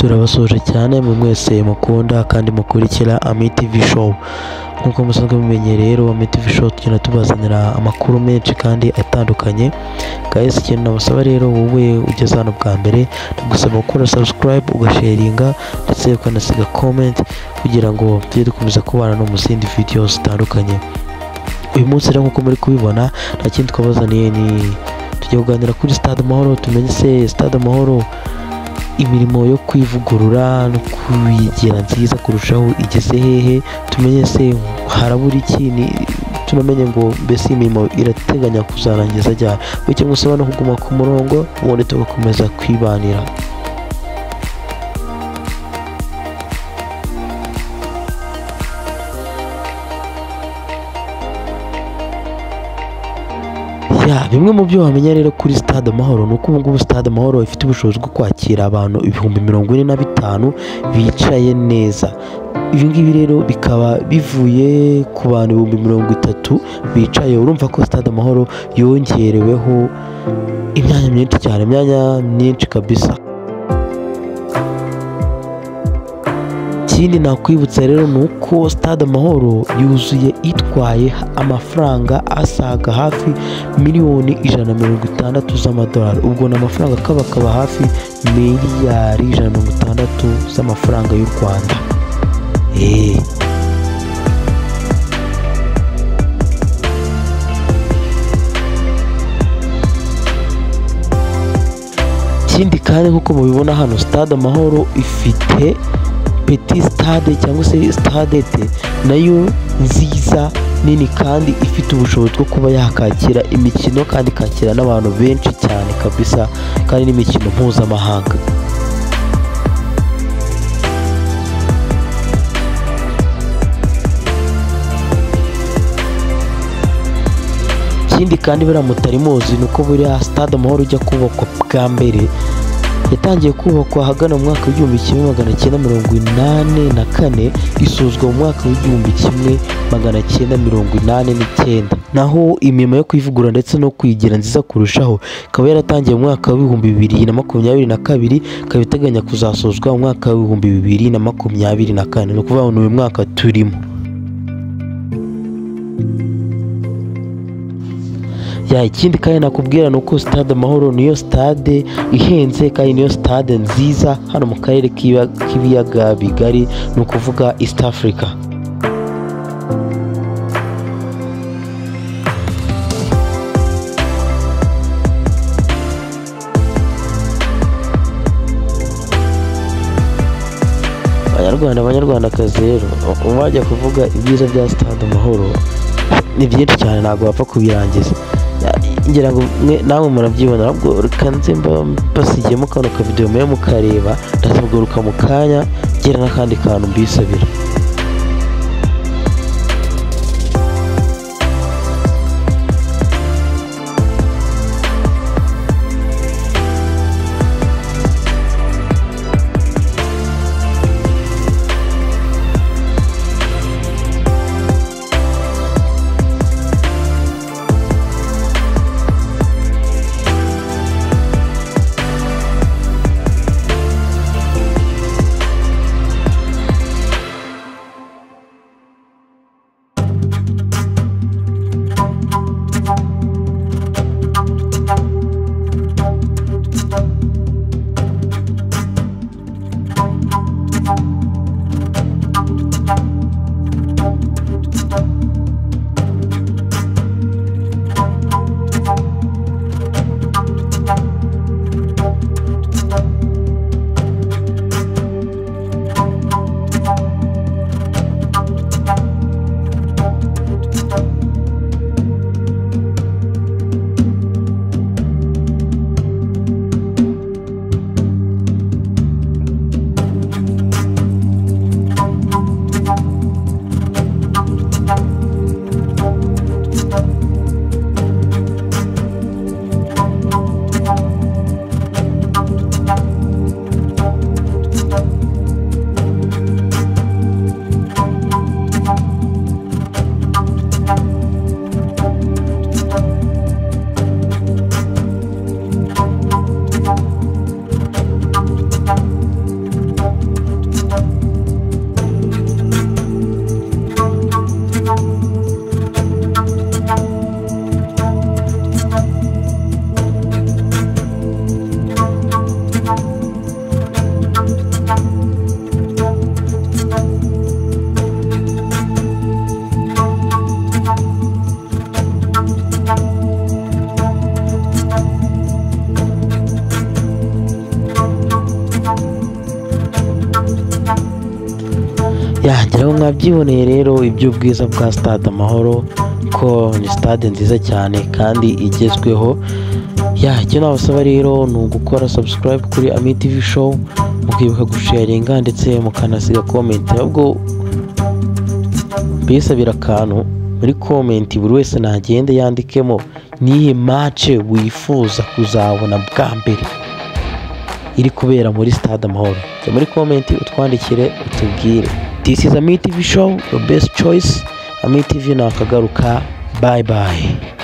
turabasuje cyane mu mwese mukunda kandi mukurikira Ami TV Show nk'uko musanzwe mumenye rero Ami TV Show tugenda tubazanira amakuru menshi kandi atandukanye guys ikintu nabasaba rero wowe ugeze hano bwa mbere ndagusaba gukora subscribe ugasharinga ndetse ukanasiga comment kugira ngo tujye dukomeza kubana no mu zindi video zitandukanye uyu munsi rero nk'uko muri kubibona nta kindi twabazaniye ni tujya kuganira kuri stade amahoro tumenye se stade amahoro imirimo yo kwivugurura no kuyigira nziza kurushaho igeze hehe tumenye se harabura iki ni tunamenye ngo mbese iyi mirimo irateganya kuzarangiza ryari bityo musaba no kuguma ku murongo ubundi tugakomeza kwibanira ya bimwe mu byo wamenya rero kuri stade amahoro ni uko ubu ngubu stade amahoro ifite ubushobozi bwo kwakira abantu ibihumbi mirongo ine na bitanu bicaye neza ibi ngibi rero bikaba bivuye ku bantu ibihumbi mirongo itatu bicaye urumva ko stade amahoro yongereweho imyanya myinshi cyane imyanya myinshi kabisa ikindi nakwibutsa rero ni uko stade amahoro yuzuye itwaye amafaranga asaga hafi miliyoni ijana na mirongo itandatu z'amadolari ubwo ni amafaranga akaba akaba hafi miliyari ijana na mirongo itandatu z'amafaranga y'u rwanda eee ikindi kandi nk'uko mubibona hano stade amahoro ifite peti sitade cyangwa se sitadete nayo nziza nini kandi ifite ubushobozi bwo kuba yakakira imikino kandi ikakira n'abantu benshi cyane kabisa kandi n'imikino mpuzamahanga ikindi kandi buriya mutari muzi ni uko buriya sitade amahoro ujya kubakwa bwa mbere yatangiye kubakwa ahagana mu mwaka w'igihumbi kimwe magana cyenda mirongo inani na kane isuzwa mu mwaka w'igihumbi kimwe magana cyenda mirongo inani n'icyenda naho imirimo yo kwivugura ndetse no kuyigira nziza kurushaho ikaba yaratangiye mu mwaka w'ibihumbi bibiri na makumyabiri na kabiri ikaba iteganya kuzasozwa mu mwaka w'ibihumbi bibiri na makumyabiri na kane ni ukuvuga ngo ni uyu mwaka turimo ya ikindi kandi nakubwira ni uko sitade amahoro niyo sitade ihenze kandi niyo sitade nziza hano mu karere k'ibiya- k'ibiyaga bigari ni ukuvuga east africa banyarwanda banyarwandakazi rero wajya kuvuga ibyiza bya sitade amahoro ni byinshi cyane ntabwo wapfa kubirangiza Ya- ngira ngo mwe- namwe murabyibona ahubwo reka nze mba- mbasigiyemo kano kavidewo mwe mukareba ndazagaruka mu kanya ngira n'akandi kantu mbisabira byiboneye rero iby'ubwiza bwa stade amahoro ko ni stade nziza cyane kandi igezweho ya icyo nabasaba rero ni ugukora subscribe kuri Ami TV show mukibuka gusharinga ndetse mukanasiga comment nabwo bisabira akantu muri comment buri wese nagende yandikemo niyi match wifuza kuzabona bwa mbere iri kubera muri stade amahoro jya muri comment utwandikire utubwire this is Ami TV show your best choice Ami TV nakagaruka bye bye